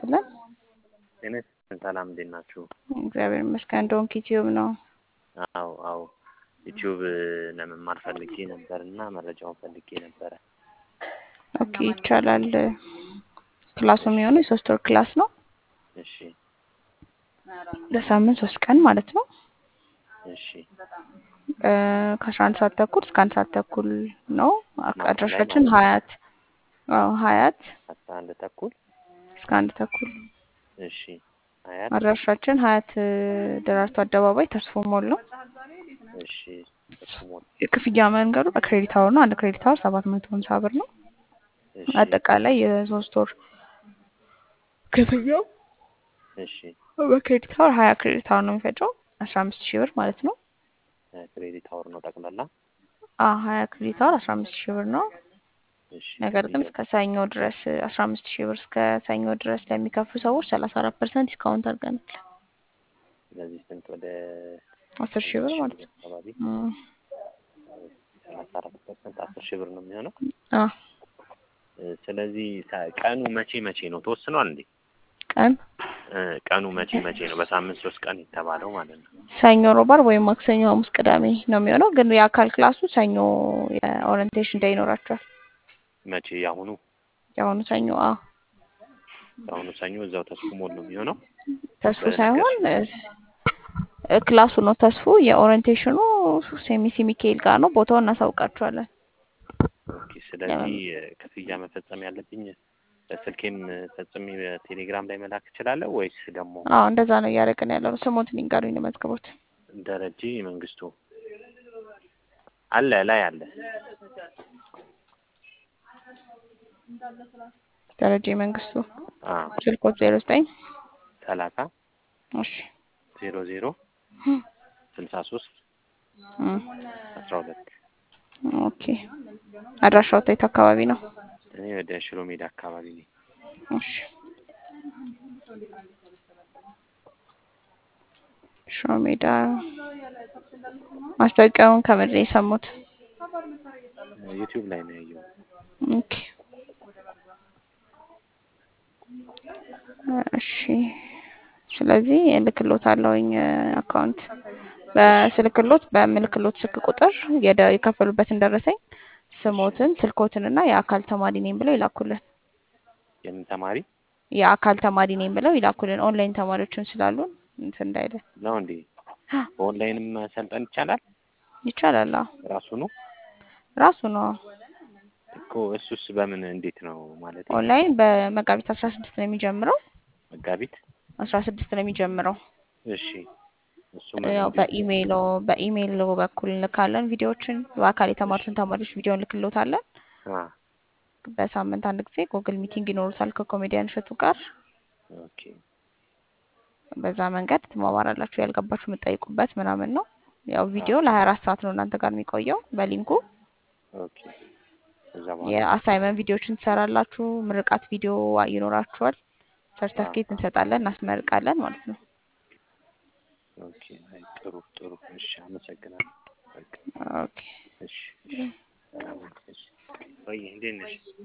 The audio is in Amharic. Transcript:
ይስጥልን። ጤና ይስጥልን። ሰላም እንዴት ናችሁ? እግዚአብሔር ይመስገን። ዶንኪ ቲዩብ ነው። አዎ አዎ ዩቲዩብ ለመማር ፈልጌ ነበር እና መረጃውን ፈልጌ ነበረ። ኦኬ ይቻላል። ክላሱ የሚሆነው የሶስት ወር ክላስ ነው። እሺ ለሳምንት ሶስት ቀን ማለት ነው። እሺ ከአስራ አንድ ሰዓት ተኩል እስከ አንድ ሰዓት ተኩል ነው። ማታ ላይ አድራሻችን ማለት ነው። ሀያት አዎ ሀያት አስራ አንድ ተኩል እስከ አንድ ተኩል እሺ አያት አድራሻችን ሀያት ደራርቱ አደባባይ ተስፎ ሞል ነው። እሺ ተስሞል የክፍያ መንገዱ በክሬዲት አወር ነው። አንድ ክሬዲት አወር ሰባት መቶ ሀምሳ ብር ነው። እሺ አጠቃላይ የሶስት ወር ክፍያው እሺ በክሬዲት አወር ሀያ ክሬዲት አወር ነው የሚፈጨው አስራ አምስት ሺህ ብር ማለት ነው። ክሬዲት አወር ነው ጠቅላላ። አ ሀያ ክሬዲት አወር አስራ አምስት ሺህ ብር ነው። እሺ ነገር ግን ክፍያው እስከ ሰኞ ድረስ አስራ አምስት ሺህ ብር እስከ ሰኞ ድረስ ለሚከፍሉ ሰዎች ሰላሳ አራት ፐርሰንት ዲስካውንት አድርገናል። ስለዚህ ስንት ወደ አስር ሺህ ብር ሺህ ማለት ብር ነው። አካባቢ እም፣ ሰላሳ አራት ፐርሰንት አስር ሺህ ብር ነው የሚሆነው። አ እ፣ ስለዚህ ታ- ቀኑ መቼ መቼ ነው ተወስኗል እንዴ? ቀን እ፣ ቀኑ መቼ መቼ ነው? በሳምንት ሶስት ቀን የተባለው ማለት ነው። ሰኞ፣ ሮብ፣ ዓርብ ወይም ማክሰኞ፣ ሐሙስ፣ ቅዳሜ ነው የሚሆነው። ግን የአካል ክላሱ ሰኞ የኦሪንቴሽን ዴይ ይኖራቸዋል። መቼ የአሁኑ የአሁኑ ሰኞ አ የአሁኑ ሰኞ እዛው ተስፉ ሞል ነው የሚሆነው ተስፉ በነገር ሳይሆን እ፣ እ፣ ክላሱ ነው ተስፉ። የኦሪንቴሽኑ ሴሚሲ ሚካኤል ጋር ነው። ቦታውን እናሳውቃችኋለን። ኦኬ። ስለዚህ እ፣ ክፍያ መፈጸም ያለብኝ በስልኬም ፈጽሜ በቴሌግራም ላይ መላክ እችላለሁ ወይስ ደግሞ አዎ እንደዛ ነው እያደረግን ያለው ነው። ስሞትን ይንገሩኝ ለመዝግቦት። ደረጀ መንግስቱ አለ ላይ አለ ደረጀ መንግስቱ አዎ ስልኮት ዜሮ ዘጠኝ ሰላሳ እሺ ዜሮ ዜሮ ስልሳ ሶስት እም፣ አስራ ሁለት ኦኬ አድራሻው የት አካባቢ ነው? እኔ ወደ ሽሮ ሜዳ አካባቢ ነኝ። እሺ ሽሮ ሜዳ ማስታወቂያውን ከምድር የሰሙት? ዩቲዩብ ላይ ነው ያየው። ኦኬ እሺ ስለዚህ እልክሎታለሁኝ አካውንት በስልክሎት በምልክሎት ስልክ ቁጥር የደ- የከፈሉበትን ደረሰኝ ስሞትን ስልኮትን እና የአካል ተማሪ ነኝ ብለው ይላኩልን። የምን ተማሪ የአካል ተማሪ ነኝ ብለው ይላኩልን። ኦንላይን ተማሪዎችን ስላሉን እንትን እንዳይለ ነው እንዴ? በኦንላይንም መሰልጠን ይቻላል? ይቻላል። አዎ ራሱ ነው ራሱ ነው። እኮ እሱስ በምን እንዴት ነው ማለት ኦንላይን በመጋቢት አስራ ስድስት ነው የሚጀምረው። መጋቢት አስራ ስድስት ነው የሚጀምረው። እሺ እሱ ያው በኢሜይሎ በኢሜይሎ በኩል እንልካለን ቪዲዮዎችን። በአካል የተማሩትን ተማሪዎች ቪዲዮ እንልክሎታለን። በሳምንት አንድ ጊዜ ጉግል ሚቲንግ ይኖሩታል ከኮሜዲያን እሸቱ ጋር። ኦኬ በዛ መንገድ ትማማራላችሁ። ያልገባችሁ የምትጠይቁበት ምናምን ነው። ያው ቪዲዮ ለሀያ አራት ሰዓት ነው እናንተ ጋር የሚቆየው በሊንኩ። ኦኬ ከዛ በኋላ የአሳይመንት ቪዲዮዎችን ትሰራላችሁ። ምርቃት ቪዲዮ ይኖራችኋል። ሰርተፍኬት እንሰጣለን፣ እናስመርቃለን ማለት ነው። ኦኬ አይ ጥሩ ጥሩ እሺ አመሰግናለሁ በቃ ኦኬ እሺ እሺ ሰላም ነሽ? ወይ እንዴት ነሽ